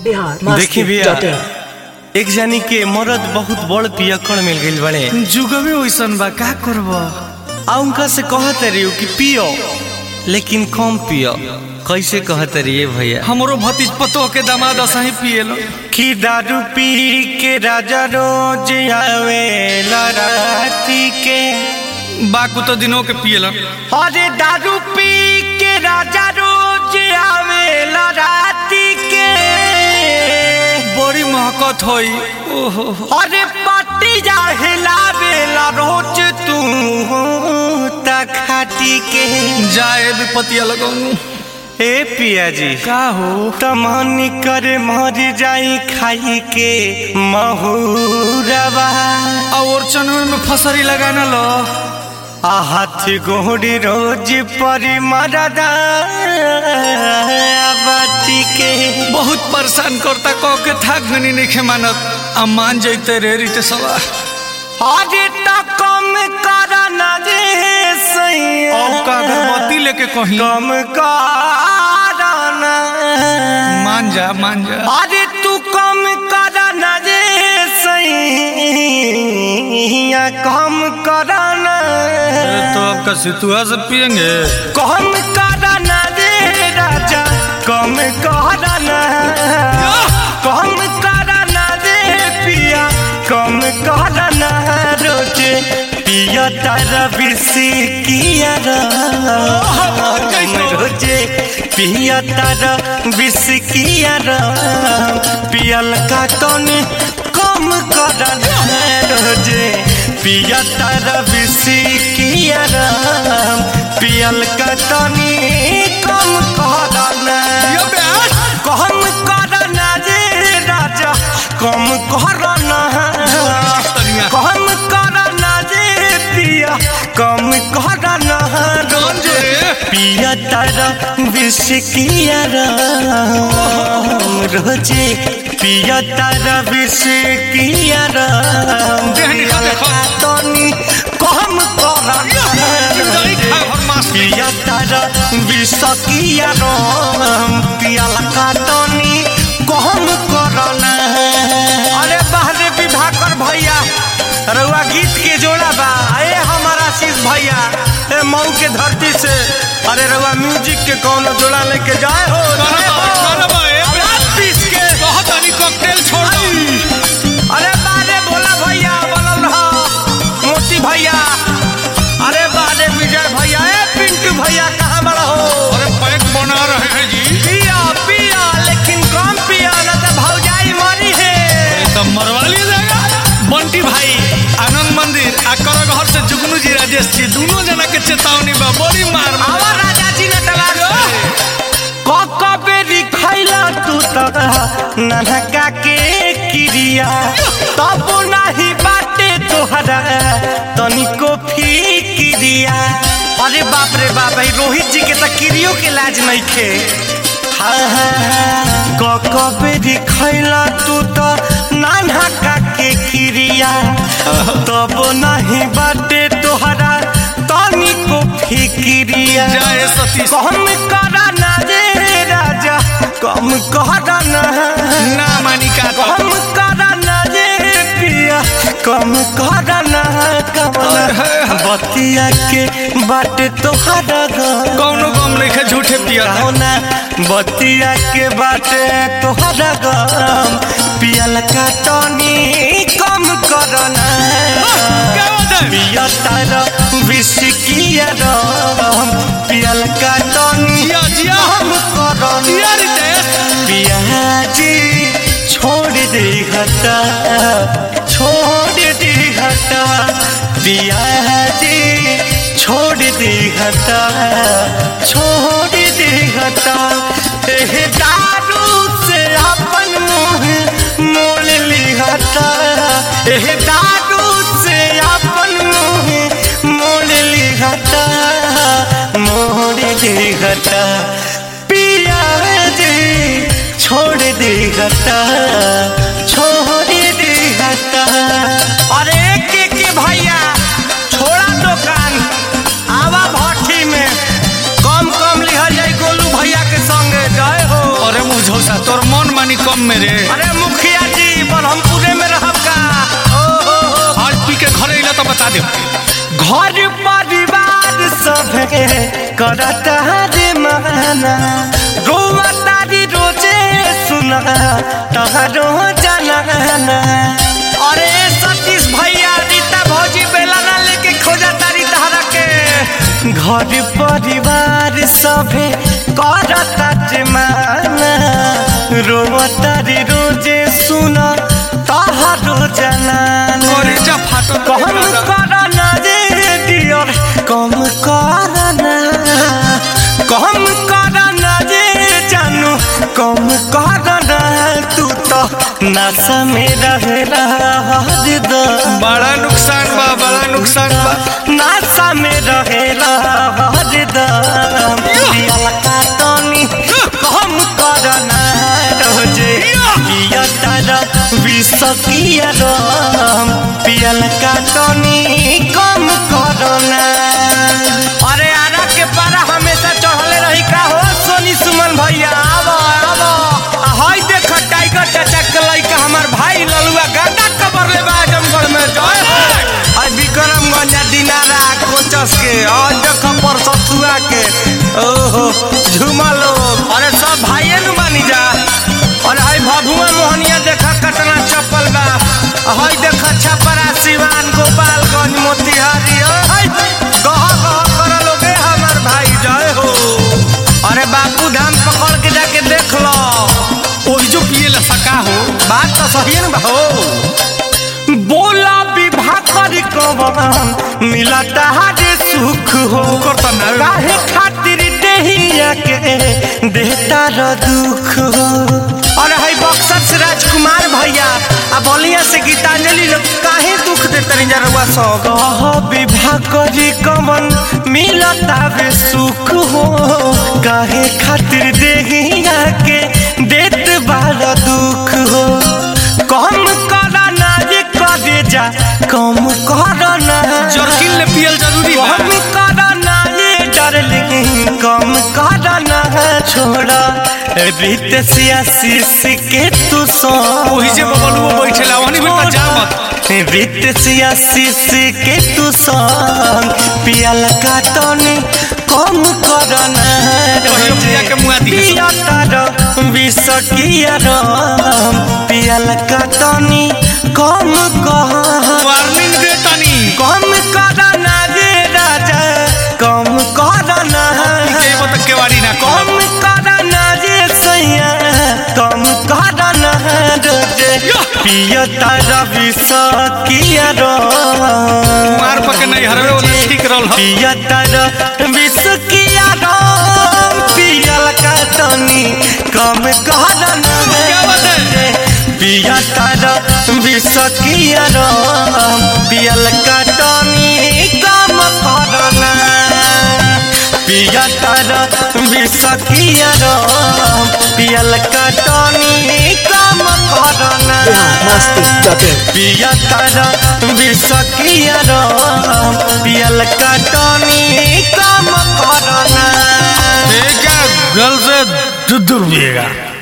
बिहार देखी भैया एक जानी के मरद बहुत बड़ पियकड़ मिल गइल बड़े जुगवे वैसन बा का करब आ उनका से कहत रही कि पियो लेकिन कम पियो कैसे कहत रही भैया हमरो भतीज पतो के दामाद असही पिएलो कि दारू पी के राजा रोज आवे राती के बाकू तो दिनों के पिएलो अरे दारू पी के राजा रोज आवे राती के बड़ी महकत होई ओहो अरे पट्टी जा हिलावेला रोज तू खाटी के जाए विपतिया लगौनु ए पिया जी का हो तमनी करे मर जाई खाई के महुरवा और चनवे में फसरी लगाना लो आ हाथ गोड़ी रोज परी मरदा बाटी के बहुत परेशान करता कह के थाक गनी नहीं खे मानत आ मान जैते रे रीते सवा अरे तो कम करना रे सैया अब का अगरबत्ती लेके कहीं कम करना मान जा मान जा अरे तू कम करना रे सैया कम करना अरे तो आपका सितुआ से पियेंगे कम करना रे राजा कम करना कम करना रे पिया कम करना रोजे पिया तारा बिरसी किया राम रोजे पिया तारा बिरस किया राम पियल का तन कम करना रोजे पिया तारा बिरस किया राम पियल का तनी कम करना कम करना रे राजा कम करना कम करना रे पिया कम करना रोजे पिया तारा विष किया राम रोजे पिया तारा विष किया राम देह निकाल देखो। तनी कम करना पिया तारा विष किया राम पिया लगा तनी कम करना अरे बाहरे विवाह कर भैया रउआ गीत के जोड़ा बा ए हमारा आशीष भैया ए मऊ के धरती से अरे रउआ म्यूजिक के कौनो जोड़ा लेके जाए हो जाए हो। आवाज पीस के कॉकटेल छोड़ दो अरे बारे भोला भैया बनल रहा मोती भैया अरे बारे विजय भैया ए पिंटू भैया कहाँ बड़ा हो अरे पैक बना रहे हैं जी पिया पिया लेकिन कम पिया न तो भौजाई मरी है तो मरवा लिया जाएगा बंटी भाई आनंद मंदिर आ कर घर से जुगनू जी राजेश जी दोनों जना के चेतावनी बा बड़ी मार मार। आवा राजा जी ने तबार कक बेरी खैला तू तक ननका के क्रिया तब नहीं बाटे तोहरा तनिको फिक्रिया अरे बाप रे बाप भाई रोहित जी के तो क्रियो के लाज नहीं खे कक बेरी खैला तू तो ननका के क्रिया तब नहीं बाटे तोहरा तनिको फिक्रिया जय सतीश कम करना रे राजा कम करना ना मानी का तो कम करना रे पिया कम करना कमला बतिया के बाट तोहरा कौनो गम लिखे झूठे पिया था। कौना बतिया के बाट तोहरा गम पियल का तनी कम करना क्या बात है? पिया तारा विष किया राम पियल का तनी जिया जिया हम करना जिया रितेश पियाजी छोड़ दे घटा छोड़ दे घटा पियाजी छोड़ दे घटा छोड़ दे घटा एह दारू से अपन मुंह मोल ली घटा एह दारू से अपन मुंह मोल ली घटा मोड़ दे घटा पिया जी छोड़ दे घटा छोड़ दे घटा अरे के के भैया छोड़ा दुकान आवा भट्टी में कम कम लिहल जाई गोलू भैया के संगे जय हो अरे मुझौसा तोर मन मानी तनी कम में रे अरे मुखिया जी ब्रह्मपुरे में रहब का ओ हो हो आज पी के घरे अइला तो बता दे घर परिवार सब करता रे माना रोआ तारी रोजे सुना तहरो जनाना अरे सतीश भैया रीता भौजी बेलाना लेके खोजा तारी तहरा के घर परिवार सभे करता रे माना रोआ तारी रोजे सुना तहरो जनाना अरे जा फाटल कम करना रे डियर कम करना कम करना रे जानू कम करना तू तो नशा में रहेला हरदम बड़ा नुकसान बा बड़ा नुकसान बा नशा में रहेला हरदम पियल का तनी कम करना रोजे पिया तारा विष किया रम पियल का तनी कम करना अरे आरा के पारा हमेशा चढ़ले रही का हो सोनी सुमन भैया आवो आवो आ हई देख टाइगर चाचा के लइका हमार भाई ललुआ गांडा कबर ले बा आजमगढ़ में जय हो आई विक्रमगंज दिनारा कोचस के आज देख परसतुआ के ओहो झुमा लोग अरे सब भाइये नु मानी जा अरे हई भभुआ मोहनिया देखा कटना चप्पल बा हई देखा छपरा सिवान गोपालगंज मोतिहारी हई कह कह कर लोगे हमार भाई जय हो अरे बापू धाम पकड़ के जाके देख लो ओही जो पिए ला सका हो बात तो सही है ना हो बोला विवाह करी कवन मिला तहारे सुख हो करता ना काहे खातिर देहिया के देता र दुख हो अरे हई बक्सर से राजकुमार भैया आ बलिया से गीतांजलि लोग काहे दुख दे तनी जरवा सो कह विवाह करी कवन मिलता बे सुख हो काहे खातिर देहिया के देत बार दुख हो कम करना ये करे जा कम करना जर्किन ले पियल जरूरी बा कम करना ये डार्लिंग कम करना छोड़ा रीत सियासी के तू सो ओही जे बबलुओ बैठेला ओहनी बेटा जा मत रीत सियासी के तू संग पियल का तनी कम करना कहियो पिया के मुआ दिहे सब। पिया तार विष किया रम पियल का तनी कम कह वार्निंग दे तनी कम करना रे राजा कम करना जेब तक केवाड़ी ना कम कम करना रे सैया कम करना रे पिया तारा विष किया रम मार पके नहीं हरवे वाला ठीक रहल ह पिया तारा विष किया रम पियल का तनी कम करना क्या बात है? पिया तारा विष किया रम पियल का तनी कम करना पिया तारा विष किया रम पियल का तनी कम करना पिया तारा विष किया रम पियल का तनी कम करना एक गल से दूर पिएगा